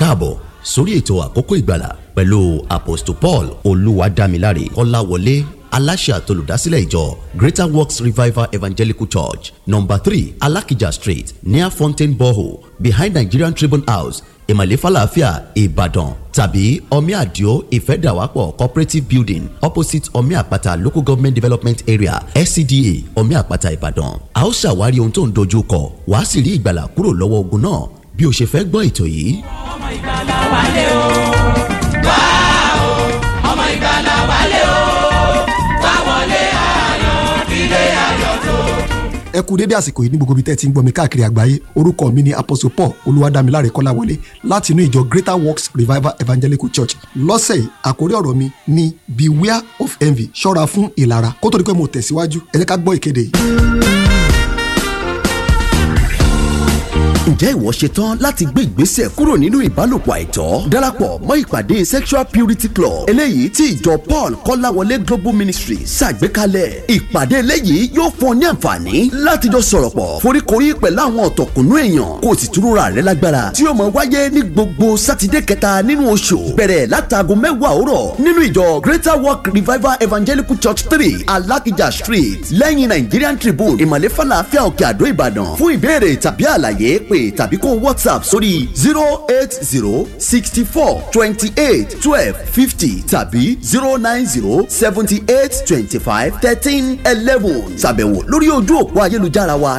káàbọ̀ sórí ètò àkókò ìgbàlà pẹ̀lú apostle paul olúwadámiláre kọ́láwọlé aláṣẹ àtolùdásílẹ̀ ìjọ greater works revival evangelical church number three alakija street near fountain borehole behind nigerian tribune house ìmàlẹ́ falafia ìbàdàn tàbí omi àdìo ìfẹ́dàwápọ̀ cooperative building opposite omi àpáta local government development area scda omi àpáta ìbàdàn a ó ṣàwárí ohun tó ń dojú kọ wàá sì rí ìgbàlà kúrò lọ́wọ́ ogun náà bí o ṣe fẹ́ gbọ́ ètò yìí. ọmọ ìgbàlà wálé o wá o ọmọ ìgbàlà wálé o wá wọlé ayọ̀ ilé ayọ̀ tó. ẹ kú dédé àsìkò yìí ní gbogbo ibi tẹ́ ti ń gbọ́ mi káàkiri àgbáyé orúkọ mi ni apostle paul olúwadámiláre kọ́láwọlé láti inú ìjọ greater works revival evangelical church lọ́sẹ̀ yìí àkórí ọ̀rọ̀ mi ni beware of envy ṣọ́ra fún ìlara kó tó di pé mo tẹ̀síwájú ẹ jẹ́ ká gbọ́ ìkéde yìí. ǹjẹ́ ìwọ ṣe tán láti gbé ìgbésẹ̀ kúrò nínú ìbálòpọ̀ àìtọ́ darapọ̀ mọ́ ìpàdé sexual purity club eléyìí tí ìjọ paul kọ́láwọlé global ministry ṣàgbékalẹ̀ ìpàdé eléyìí yóò fún ọ ní àǹfààní láti jọ sọ̀rọ̀ pọ̀ foríkorí pẹ̀lú àwọn ọ̀tọ̀kùnú èèyàn kó o sì túrúra rẹ lágbára tí yóò máa wáyé ní gbogbo sátidé kẹta nínú oṣù bẹ̀rẹ̀ látago mẹ́wàá òwúrọ̀ nínú ìjọ greater work revival evangelical church three alakija street lẹ́yìn nigerian tribune ìmàlẹ́ falafel òkè àdó ìbàdàn fún ìbéèrè tàbí àlàyé pé tàbí kó whatsapp sórí zero eight zero sixty four twenty eight twelve fifty tàbí zero nine zero seventy eight twenty five thirteen eleven ṣàbẹ̀wò lórí ojú òpó ayélujára wa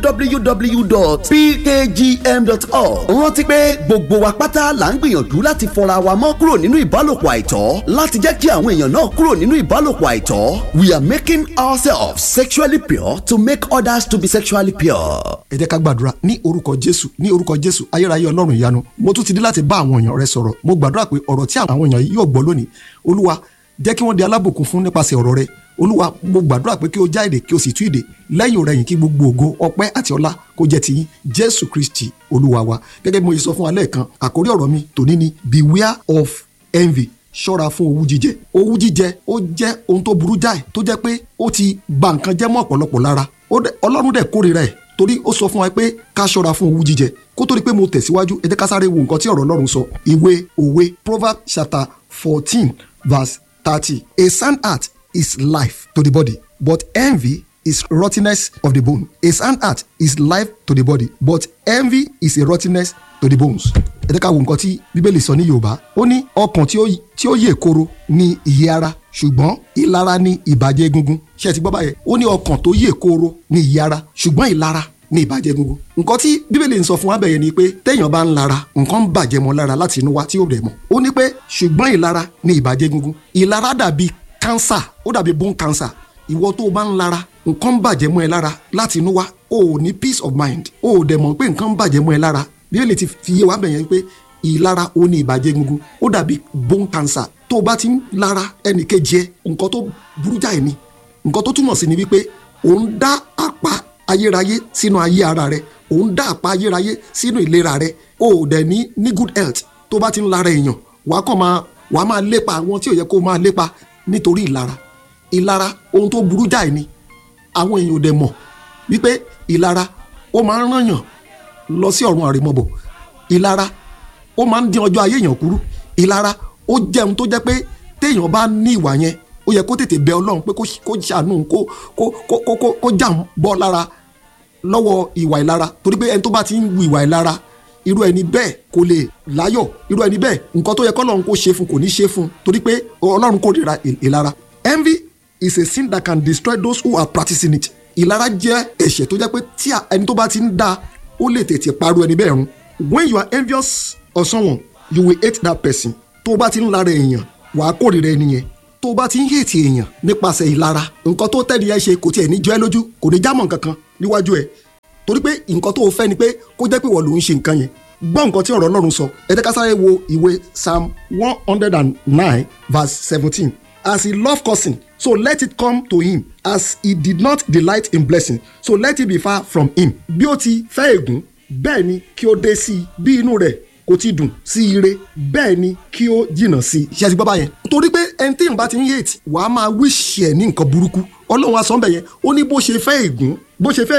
www.pkgm.org rántí pé gbogbo wa pátá là ń gbìyànjú láti fọra wa mọ́ kúrò nínú ìbálòpọ̀ àìtọ́ láti jẹ́ kí àwọn èèyàn náà kúrò nínú ìbálòpọ̀ àìtọ́ we are making ourselves sexually pure to make others to be sexually pure. ẹ jẹ́ ká gbàdúrà ní orúkọ jésù ní orúkọ jésù ayérayé ọlọ́run ìyanu mo tún ti dé láti bá àwọn èèyàn rẹ sọ̀rọ̀ mo gbàdúrà pé ọ̀rọ̀ tí àwọn èèyàn yìí yóò gbọ́ lónìí olúwa jẹ́ kí wọ́n di alábòkun fún nípasẹ̀ ọ̀rọ̀ rẹ olúwa mo gbàdúrà pé kí o já èdè kí o sì tú èdè lẹ́yìn ọ̀rẹ́yìn kí gbogbo ògo ọpẹ́ àti ọlá kó jẹ́ tiyín jésù kristi olúwa wa gẹ́gẹ́ bí mo yẹ sọ fún wa lẹ́ẹ̀kan àkórí ọ̀rọ̀ mi tòní ni beware of envy ṣọ́ra fún owú jíjẹ owú jíjẹ ó jẹ́ ohun tó burú jáì tó jẹ́ pé ó ti ba nǹkan jẹ́ mọ́ ọ̀pọ̀lọpọ̀ lára ọlọ́run dẹ̀ kórìíra ẹ̀ torí ó sọ fún wa pé ká ṣọ́ra fún owú jíjẹ kó tó di pé mo tẹ̀síwájú ẹ jẹ́ ká sáré wo nǹkan tí ọ̀rọ̀ ọlọ́run sọ ìwé òwe proverbs chapter fourteen verse thirty a sound heart is life to the body but envy is rottenness of the bone a sound heart is life to the body but envy is a rottenness to the bones ẹ jẹ́ ká wo nǹkan tí bíbélì sọ ní yorùbá ó ní ọkàn tí ó yè koro ní ìyè ara ṣùgbọ́n ìlara ní ìbàjẹ́ egungun ṣé ẹ ti gbọ́ báyẹn ó ní ọkàn tó yè koro ní ìyè ara ṣùgbọ́n ìlara ní ìbàjẹ́ egungun nǹkan tí bíbélì ń sọ fún wa bẹ̀yẹn ni pé téèyàn bá ń lara nǹkan ń bàjẹ́ mọ́ lára láti inú wa tí ó rẹ̀ mọ́ ó ní pé ṣùgbọ́n ìlara ní ìbàjẹ́ egungun ìlara dàbí cancer ó dàbí bone cancer ìwọ tó o bá ń lara nǹkan ń bàjẹ́ mọ́ ẹ lára láti inú wa o ò ní peace of mind o ò dẹ̀ mọ̀ pé nǹkan ń bàjẹ́ mọ́ ẹ lára bíbélì ti fi yé wa bẹ̀yẹn pé ìlara ó ní ìbàjẹ́ egungun ó dàbí bone cancer tó o bá ti ń lara ẹnìkejì ẹ nǹkan tó burú jáì ni nǹkan tó túmọ̀ sí ni wípé òun dá àpá ayérayé sínú ayé ara rẹ òun dá àpá ayérayé sínú ìlera rẹ o ò dẹ̀ ní ní good health tó bá ti ń lara èèyàn wàá kàn máa wàá máa lépa àwọn tí ò yẹ kó máa lépa nítorí ìlara ìlara ohun tó burú jáì ni àwọn èèyàn ò dẹ̀ mọ̀ wípé ìlara ó máa ń rànyàn lọ sí ọ̀run àrèmọbọ̀ ìlara ó máa ń dín ọjọ́ ayé èèyàn kúrú ìlara ó jẹun tó jẹ́ pé téèyàn bá ní ìwà yẹn ó yẹ kó tètè bẹ ọlọ́run pé kó ṣàánú kó kó kó kó kó jà ń bọ́ lára lọ́wọ́ ìwà ìlara torí pé ẹni tó bá ti ń wu ìwà ìlara irú ẹni bẹ́ẹ̀ kò lè láyọ̀ irú ẹni bẹ́ẹ̀ nǹkan tó yẹ kọ́lọ́run kó ṣe fún kò ní ṣe fún torí pé ọlọ́run kórìíra ìlara envy is a sin that can destroy those who are practicing it ìlara jẹ́ ẹ̀ṣẹ̀ tó jẹ́ pé tí ẹni tó bá ti ń dá ó lè tètè parọ́ ẹni bẹ́ẹ̀ run when you are envious of someone you will hate that person tó o bá ti ń lara èèyàn wàá kórìíra ẹni yẹn tó o bá ti ń hètì èèyàn nípasẹ̀ ìlara nǹkan tó tẹ́ni ẹ ṣe kò tiẹ̀ ní jọ ẹ́ lójú kò ní jámọ̀ kankan níwájú ẹ̀ torí pé nǹkan tó o fẹ́ ni pé kó jẹ́ pé wọ́n ló ń ṣe nǹkan yẹn gbọ́ nǹkan tí ọ̀rọ̀ Ọlọ́run sọ ẹ jẹ́ ká sáré wo ìwé Psalm one hundred and nine verse seventeen as he love cursing so let it come to him as he did not delight in blessing so let it be far from him bí ó ti fẹ́ ègún bẹ́ẹ̀ ni kí ó dé sí i bí inú rẹ̀ kò ti dùn sí ire bẹ́ẹ̀ ni kí ó jìnnà sí i ṣe ti gbọ́ báyẹn. torí pé ẹni tí ìyànbá ti ń hate wàá máa wíṣì ẹ̀ ní nǹkan burúkú ọlọ́run asọ́nbẹ̀ yẹn ó ní bó ṣe fẹ́ ègún bó ṣe fẹ́ ègún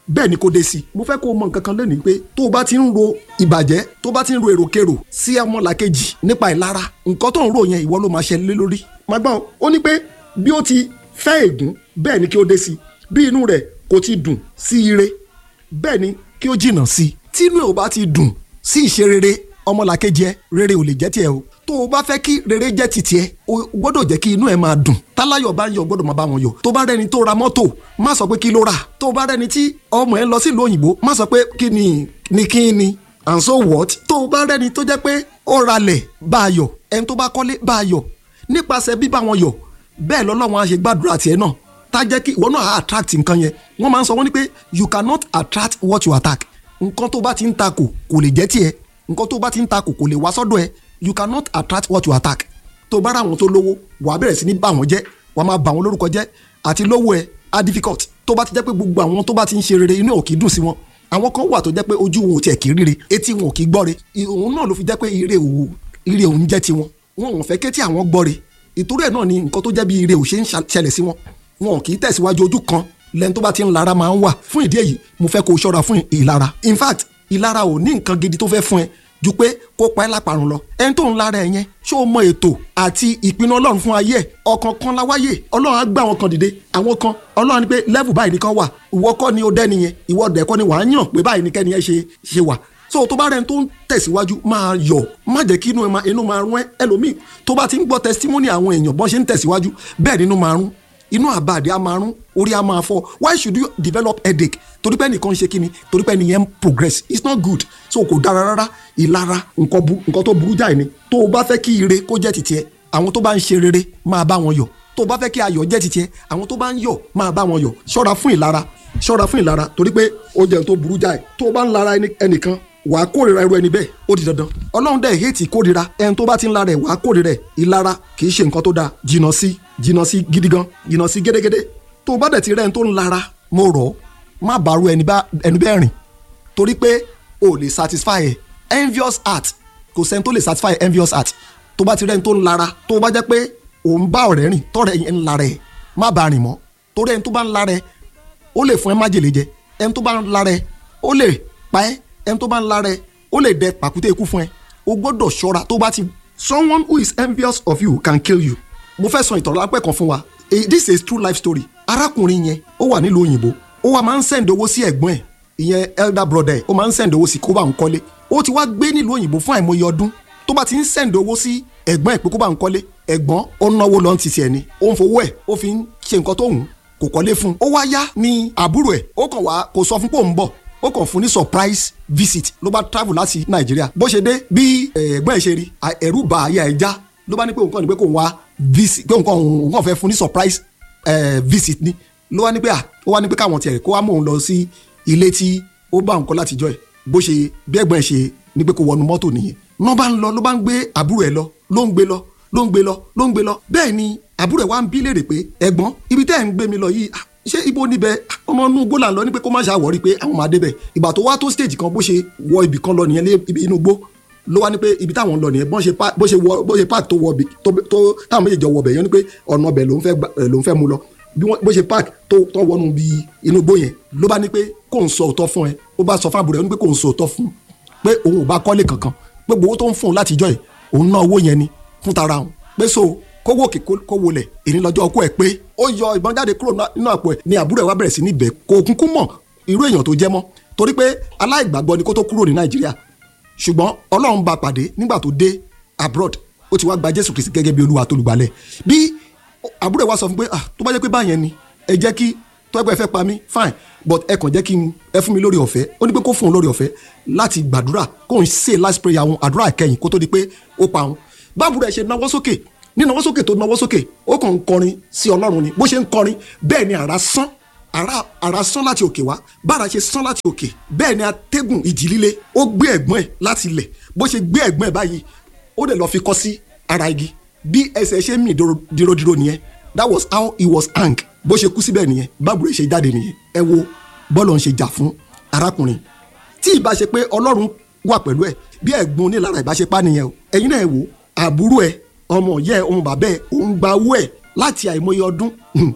bẹ́ẹ̀ ni kò dé sí i mo fẹ́ kó o mọ nǹkan kan lónìí pé tó o bá ti ń ro ìbàjẹ́ tó o bá ti ń ro èròkèrò sí ọmọlàkejì nípa ìlara nǹkan tó ń ro yẹn ìwọ ló máa ṣẹlẹ̀ lé lórí. màgbọ́n ó ní pé bí ó ti fẹ́ ègún bẹ́ẹ̀ ni kí ó dé sí i bí inú rẹ̀ kò ti dùn sí ire bẹ́ẹ̀ ni kí ó jìnnà sí i tí inú ẹ̀ ò bá ti dùn sí ìṣe rere ọmọlàkejì ẹ rere ò lè jẹ́ tiẹ̀ o tó o bá fẹ́ kí rere jẹ́ ti tiẹ̀ o gbọ́dọ̀ jẹ́ kí inú ẹ̀ máa dùn táláyọ̀ bá ń yọ̀ gbọ́dọ̀ máa bá wọn yọ̀ tó bá rẹni tó ra mọ́tò má sọ pé kí ló rà tó bá rẹni tí ọmọ ẹ lọ sílùú òyìnbó má sọ pé kí ni ni kí ni and so what tó o bá rẹni tó jẹ́ pé ó ralẹ̀ bá a yọ̀ ẹni tó bá kọ́lé bá a yọ̀ nípasẹ̀ bíbá wọn yọ̀ bẹ́ẹ̀ lọ́lọ́run á ṣe gbàdúrà tiẹ̀ náà tá jẹ́ kí ìwọ náà attract nǹkan yẹn wọ́n máa ń sọ wọ́n ní pé you cannot attract what you attack nǹkan tó bá ti ń takò kò lè jẹ́ tiẹ̀ nǹkan tó bá ti ń takò kò lè wá sọ́dọ̀ ẹ you cannot attract what you attack tó bá ra àwọn tó lówó wàá bẹ̀rẹ̀ sí ní bà wọ́n jẹ́ wàá máa bà wọ́n lórúkọ jẹ́ àti lówó ẹ á difficult tó bá ti jẹ́ pé gbogbo àwọn tó bá ti ń ṣe rere inú ẹ̀ ò kì í dùn sí wọn àwọn kan wà tó jẹ́ pé ojú wọn ò tiẹ̀ kì í ríre etí wọn ò kì í gbọ́re òun náà ló fi jẹ́ pé ire òun ire òun jẹ́ tiwọn wọn ò fẹ́ kétí àwọn gbọ́re ìtorí ẹ̀ náà ni nǹkan tó jẹ́ bí ire ò ṣe ń ṣẹlẹ̀ sí wọn wọn kì í tẹ̀síwájú ojú kan lẹ́ni tó bá ti ń lara máa ń wà fún ìdí èyí mo fẹ́ kó o ṣọ́ra fún ìlara in fact ìlara ò ní nǹkan gidi tó fẹ́ fún ẹ ju pé kó pa ẹ́ láparun lọ ẹni tó ń lara ẹ yẹn ṣé o mọ ètò àti ìpinnu ọlọ́run fún ayé ẹ̀ ọkàn kan láwáyé ọlọ́run á gbé àwọn kan dìde àwọn kan ọlọ́run ní pé level báyìí nìkan wà ìwọ kọ́ ni ó dẹ́ni yẹn ìwọ dẹ̀ kọ́ ni wàá yàn pé báyìí nìkẹ́ni yẹn ṣe ṣe wà so tó bá rẹni tó ń tẹ̀síwájú máa yọ̀ má jẹ́ kí inú ẹ máa inú máa rún ẹ ẹlòmíì tó bá ti ń gbọ́ testimony àwọn èèyàn bọ́n ṣe ń tẹ̀síwájú bẹ́ẹ̀ nínú máa rún inú àbàdì á máa rún orí á máa fọ́ why should you develop headache torí pé ẹnìkan ń ṣe kíni torí pé ẹnìyẹn ń progress it's not good so kò dára rárá ìlara nǹkan bu nǹkan tó burú jáì ni tó o bá fẹ́ kí ire kó jẹ́ tìtìẹ àwọn tó bá ń ṣe rere máa bá wọn yọ̀ tó o bá fẹ́ kí ayọ̀ jẹ́ tìtìẹ àwọn tó bá ń yọ̀ máa bá wọn yọ̀ ṣọ́ra fún ìlara ṣọ́ra fún ìlara torí pé ó jẹ́ tó burú jáì tó o bá ń lara ẹnìkan wà á kórira irú ẹni bẹ́ẹ̀ ó di dandan ọlọ́run dẹ̀ hẹ́ẹ̀tì kórira ẹni tó bá ti ń lara ẹ̀ wà á kórira ẹ̀ ìlara kì í ṣe nǹkan tó dáa jìnnà sí jìnnà sí gidi gan jìnnà sí gédégédé tó o bá dẹ̀ ti rẹ́ ẹni tó ń lara mo rọ̀ ọ́ má bàrú ẹni bẹ́ẹ̀ rìn torí pé o ò lè satisfy ẹ̀ envious heart kò sẹ́ni tó lè satisfy envious heart tó bá ti rẹ́ ẹni tó ń lara tó bá jẹ́ pé òun bá ọ̀rẹ́ rìn tọ́rẹ́ yẹn ń lara ẹ̀ má bá rìn mọ́ torí ẹni tó bá ń lara ẹ̀ ó lè fún ẹ májèlé jẹ ẹni tó bá ń lara ẹ̀ ó lè pa ẹ́ ẹni tó bá ń lára ẹ ó lè dẹ pàkúté ikú fún ẹ o gbọ́dọ̀ ṣọ́ra tó bá ti. someone who is envious of you can kill you. mo fẹ́ sọ ìtàn lápẹ́ kan fún wa this is true life story. arákùnrin yẹn ó wà nílùú òyìnbó ó wà máa ń send owó sí ẹ̀gbọ́n ẹ̀ ìyẹn elder brother ẹ̀ ó máa ń send owó sí kó bá ń kọ́lé ó ti wá gbé nílùú òyìnbó fún àìmọye ọdún tó bá ti ń send owó sí ẹ̀gbọ́n ẹ̀ pé kó bá ń kọ́lé ẹ̀gbọ́n ó ń náwó lọ́n ti tiẹ̀ ni ó ń fowó ẹ̀ ó fi ń ṣe nǹkan tó hùn kò kọ́lé fún un ó wá yá ní àbúrò ẹ̀ ó kàn wá kò sọ fún pé òun bọ̀ ó kàn fún ní surprise visit ló bá travel láti nàìjíríà bó ṣe dé bí ẹ̀gbọ́n ẹ̀ ṣe rí ẹ̀rù bà àyà ẹ̀ já ló bá ní pé òun kàn ní pé kò ń wá visit pé òun kàn òun kàn fẹ́ fún ní surprise eh, visit ni ló wá ní pé à ó wá ní pé káwọn tiẹ̀ kó wá mú òun lọ sí ilé tí ó bá òun kọ́ látijọ́ ẹ̀ bó ṣe bí ẹ̀gbọ́n ẹ̀ ṣe ní pé kó wọnú mọ́tò nìyẹn ló bá ń lọ ló bá ń gbé àbúrò ẹ̀ lọ ló ń gbé lọ ló ń gbé lọ ló ń gbé lọ bẹ́ẹ̀ ni àbúrò ẹ̀ wá ń bí léèrè pé ẹ̀gbọ́n ibi tẹ́ ẹ̀ ń gbé mi lọ yìí ṣé ibo níbẹ̀ ọmọ inú igbó là ń lọ ní pé kó má ṣàwọ́rí pé àwọn máa débẹ̀ ìgbà tó wá tó stage kan bó ṣe wọ ibì kan lọ nìyẹn lé ibi inú igbó ló wá ní pé ibi táwọn ń lọ nìyẹn bó ṣe bó ṣe wọ bó ṣe park tó wọ ibì tó tó táwọn méjèèjì wọ bẹ̀ yẹn ni pé ọ̀nà ọbẹ̀ ló ń fẹ́ ló ń fẹ́ mu lọ bí wọ́n bó ṣe park tó tó wọnú bí inú igbó yẹn ló bá ní pé kò ń sọ òótọ́ fún ẹ ó bá sọ fún àbúrò ẹ ní pé kò ń sọ òótọ́ fún pé òun ò bá kọ́lé kankan pé gbowó tó ń fún un látijọ́ yìí òun ná owó yẹn ni fún tara òun pé so kówó òkè kówó lẹ̀ èyí lọ́jọ́ ọkọ ẹ̀ pé ó yọ ìbọn jáde kúrò nínú àpò ẹ̀ ní àbúrò ẹ̀ wá bẹ̀rẹ̀ sí ní ibẹ̀ kò kúnkún mọ̀ irú èèyàn tó jẹ́ mọ́ torí pé aláìgbàgbọ́ ni kó tó kúrò ní nàìjíríà ṣùgbọ́n ọlọ́run bá pàdé nígbà tó dé abroad ó ti wá gba jésù kristi gẹ́gẹ́ bí olúwa tó lùgbàlẹ̀ bí àbúrò ẹ̀ wá sọ fún pé ah tó bá jẹ́ pé báyẹn ni ẹ jẹ́ kí tó ẹgbẹ́ fẹ́ pa mí fine but ẹ kàn jẹ́ kí n ẹ fún mi lórí ọ̀fẹ́ ó ní pé kó fún un lórí ọ̀fẹ́ láti gbàdúrà kó n ṣe last prayer àwọn àdúrà kẹ́yìn kó tó di pé ó pa òun báàbúrò ẹ̀ ṣe náwó sókè ní náwó sókè tó náwó sókè ó kàn ń kọrin sí ọlọ́run ni bó ṣe ń kọrin bẹ́ẹ̀ ni àrá sán àrá àrá sán láti òkè wá bára ṣe sán láti òkè bẹ́ẹ̀ ni atẹ́gùn ìjì líle ó gbé ẹ̀gbọ́n ẹ̀ láti ilẹ̀ bó ṣe gbé ẹ̀gbọ́n ẹ̀ báyìí ó dẹ̀ lọ fi kọ́ sí ara igi bí ẹsẹ̀ ṣe mì dirodiro nìyẹn that was how he was hang bó ṣe kú síbẹ̀ nìyẹn báàbúrò ṣe jáde nìyẹn ẹ wo bọ́ọ̀lù ń ṣe jà fún arákùnrin tí ìbá ṣe pé ọlọ́run wà pẹ̀lú ẹ̀ bí ẹ̀gbọ́n onílára ìbá ṣe pa nìyẹn o ẹ̀yin náà ẹ wò àbúrò ẹ̀ ọmọ yẹ ọmọ bàbá ẹ̀ òun gba owó ẹ̀ láti àìmọye ọdún ó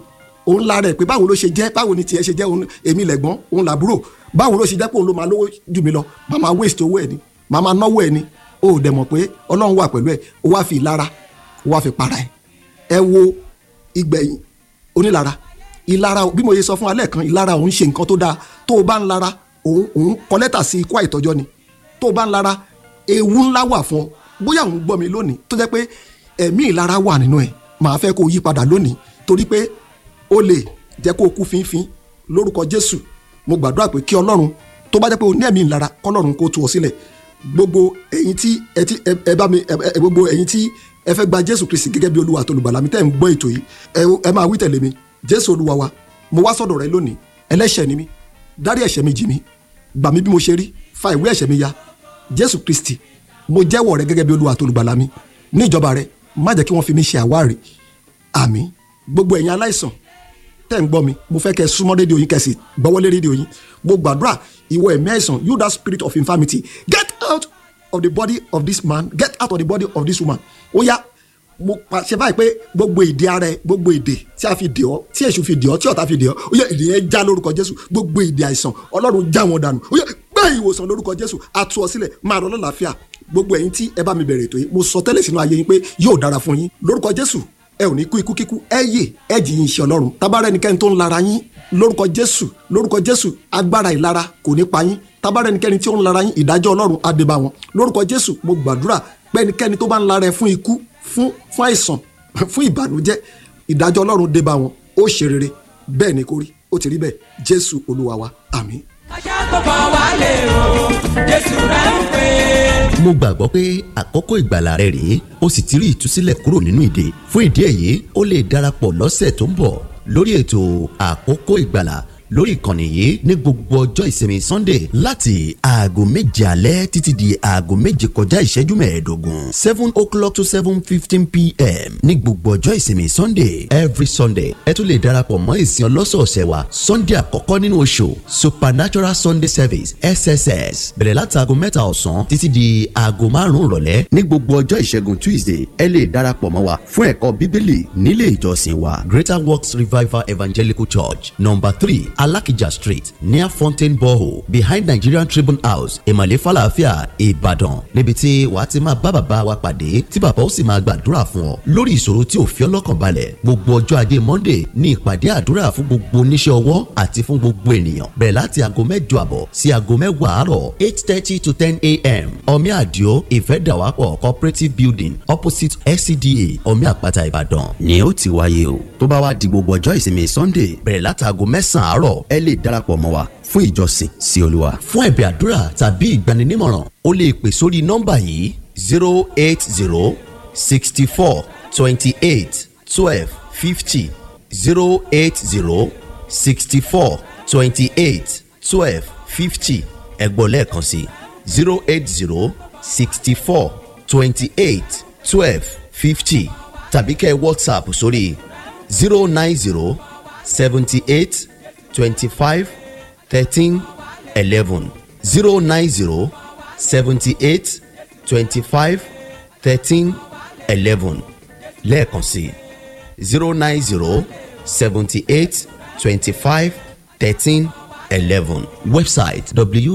òun la rẹ̀ pé báwo ló ṣe jẹ́ báwo ni tiẹ̀ ṣe jẹ́ òun èmi lẹ̀gbọ́n òun làbúrò báwo ló ṣe jẹ́ pé òun ló máa lówó jù mí lọ máa máa waste owó ẹ̀ ni máa máa náwó ẹ̀ ni o ò dẹ̀ mọ̀ pé ọlọ́run wà pẹ̀lú ẹ̀ o wá fi ìlara o wá fi para ẹ̀ ẹ wo ìgbẹ̀yìn onílara ìlara bí mo ṣe sọ fún alẹ́ kan ìlara òun ṣe nǹkan tó dáa tó o bá ń lara òun òun kọ lẹ́tà sí ikú àìtọ́jọ́ ni tó o bá ń lara ewu ńlá wà fún ọ bóyá òun gbọ́ mi lónìí tó jẹ́ pé ẹ̀mí ìlara wà nínú ẹ̀ màá fẹ́ kó o yí padà lónìí torí pé ó lè jẹ́ kó o kú fínfín lórúkọ Jésù mo gbàdúrà pé kí Ọlọ́run tó bá jẹ́ pé o ní ẹ̀mí ìlara kọ́lọ́run kó tú ọ sílẹ̀ gbogbo ẹ̀yin tí ẹ ti ẹ ẹ bá mi ẹ ẹ gbogbo ẹ̀yin tí ẹ fẹ́ gba Jésù Kristi gẹ́gẹ́ bí Olúwa àti olùgbàlà mi tẹ́ ń gbọ́ ètò yìí ẹ ẹ máa wí tẹ̀lé mi Jésù Olúwa wa mo wá sọ́dọ̀ rẹ lónìí ẹlẹ́ṣẹ̀ ni mí dárí ẹ̀ṣẹ̀ mi jì mí gbà mí bí mo ṣe rí fa ìwé ẹ̀ṣẹ̀ mi ya Jésù Kristi mo jẹ́wọ́ rẹ gẹ́gẹ́ bí Olúwa àti olùgbàlà mi ní ìjọba rẹ má jẹ́ kí wọ́n fi mí ṣe àwárí àmín gbogbo ẹ̀yin aláìsàn tẹ́ ń gbọ́ mi mo fẹ́ kẹ́ ẹ súnmọ́ rédíò yín kẹ́sì gbọ́wọ́lé rédíò yín mo gbàdúrà ìwọ ẹ̀mí àìsàn you that spirit of infirmity get out of the body of this man get out of the body of this woman ó yá mo pàṣẹ báyìí pé gbogbo ìdè ara ẹ gbogbo ìdè tí a fi dè ọ́ tí èṣù fi dè ọ́ tí ọ̀tá fi dè ọ́ ó yá ìdè yẹn já lórúkọ Jésù gbogbo ìdè àìsàn Ọlọ́run já wọn dànù ó yá gbé ìwòsàn lórúkọ Jésù a tú ọ sílẹ̀ máa rọ lọ́làáfíà gbogbo ẹ̀yin tí ẹ bá mi bẹ̀rẹ̀ ètò yìí mo sọ tẹ́lẹ̀ sínú ayé yín pé yóò dára fún yín lórúkọ Jésù ẹ ò ní kú ikú kíkú ẹ yè ẹ jì yín iṣẹ́ Ọlọ́run tabarẹ ẹnikẹ́ni tó ń lara yín lórúkọ Jésù lórúkọ Jésù agbára ìlara kò ní pa yín tabarẹ ẹnikẹ́ni tí ó ń lara yín ìdájọ́ Ọlọ́run á dé bá wọn lórúkọ Jésù mo gbàdúrà pé ẹnikẹ́ni tó bá ń lara ẹ fún ikú fún fún àìsàn fún ìbànújẹ́ ìdájọ́ Ọlọ́run dé bá wọn ó ṣe rere bẹ́ẹ̀ ni kò rí ó ti rí bẹ́ẹ̀ Jésù Olúwa wa àmín. ajá tó bọ̀ wálé o Jésù rẹ̀ ń pè é. mo gbàgbọ́ pé àkókò ìgbàlà rẹ rèé o sì ti rí ìtúsílẹ̀ kúrò nínú ìdè fún ìdí èyí o lè darapọ̀ lọ́sẹ̀ tó ń bọ̀ lórí ètò àkókò ìgbàlà lórí ìkànnì yìí ní gbogbo ọjọ́ ìsinmi sunday láti aago méje alẹ́ títí di aago méje kọjá ìṣẹ́jú mẹ́ẹ̀ẹ́dógún seven o'clock to seven fifteen pm ní gbogbo ọjọ́ ìsinmi sunday every sunday ẹ tún lè darapọ̀ mọ́ ìsìn ọlọ́sọ̀ọ̀sẹ̀ wa sunday àkọ́kọ́ nínú oṣù supernatural sunday service sss bẹ̀rẹ̀ láti aago mẹ́ta ọ̀sán títí di aago márùn-ún ìrọ̀lẹ́ ní gbogbo ọjọ́ ìṣẹ́gun tuesday ẹ lè darapọ̀ mọ́ wa fún ẹ̀kọ́ bíbélì nílé ìjọsìn wa greater works revival evangelical church number three alakija street near fountain borehole behind nigerian tribune house ìmàlẹ́ falafia ìbàdàn níbi tí wàá ti máa bá bàbá wa pàdé tí bàbá ó sì máa gbàdúrà fún ọ lórí ìṣòro tí ò fi ọ́ lọ́kàn balẹ̀ gbogbo ọjọ́ ajé monday ní ìpàdé àdúrà fún gbogbo oníṣẹ́ ọwọ́ àti fún gbogbo ènìyàn bẹ̀rẹ̀ láti aago mẹ́jọ àbọ̀ sí aago mẹ́wàá àárọ̀ eight thirty to ten a.m. omi àdìo ìfẹ́dàwápọ̀ cooperative building opposite scda omi àpáta ìbàdàn ni ó ti wáyé o tó bá wá di gbogbo ọjọ́ ìsinmi sunday bẹ̀rẹ̀ láti aago mẹ́sàn-án àárọ̀ ẹ lè darapọ̀ mọ́ wa fún ìjọsìn sí olúwa. fún ẹ̀bẹ̀ àdúrà tàbí ìgbaninímọ̀ràn o lè pè sórí nọ́mbà yìí zero eight zero sixty four twenty eight twelve fifty zero eight zero sixty four twenty eight twelve fifty ẹ̀gbọ́n lẹ́ẹ̀kan sí zero eight zero sixty four twenty eight twelve fifty tàbí kẹ́ ẹ whatsapp sórí zero nine zero seventy eight twenty five thirteen eleven zero nine zero seventy eight twenty five thirteen eleven lẹ́ẹ̀kan sí zero nine zero seventy eight twenty five thirteen eleven website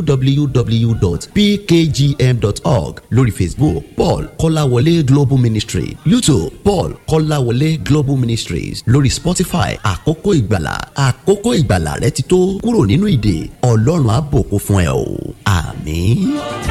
www.pkgm.org lórí facebook paul kọ́láwọlé global ministry youtube paul kọ́láwọlé global ministries lórí spotify àkókò ìgbàlà àkókò ìgbàlà rẹ ti tó kúrò nínú ìdè ọlọ́run á bùkún fún ẹ o àmín.